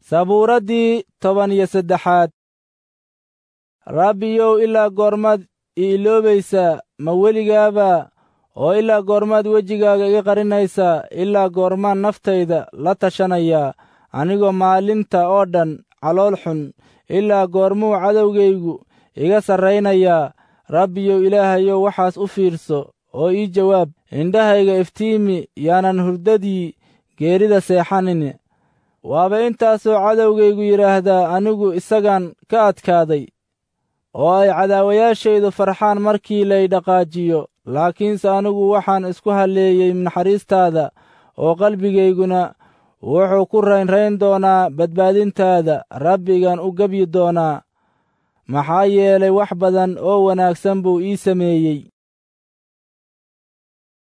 sabuuraddii toban iyo saddexaad rabbiyow ilaa goormaad i iloobaysaa ma weligaaba oo ilaa goormaad wejigaaga iga qarinaysaa ilaa goormaan naftayda la tashanayaa anigoo maalinta oo dhan calool xun ilaa goormuu cadowgaygu iga sarraynayaa rabbiyow ilaahayow waxaas u fiirso oo ii jawaab indhahayga iftiimi yaanan hurdadii geerida seexanin waaba intaasoo cadowgaygu yidhaahdaa anigu isagaan ka adkaaday oo ay cadaawayaashaydu farxaan markii lay dhaqaajiyo laakiinse anigu waxaan isku halleeyey naxariistaada oo qalbigayguna wuxuu ku raynrayn doonaa badbaadintaada rabbigan u gebyi doonaa maxaa yeelay wax badan oo wanaagsan buu ii sameeyey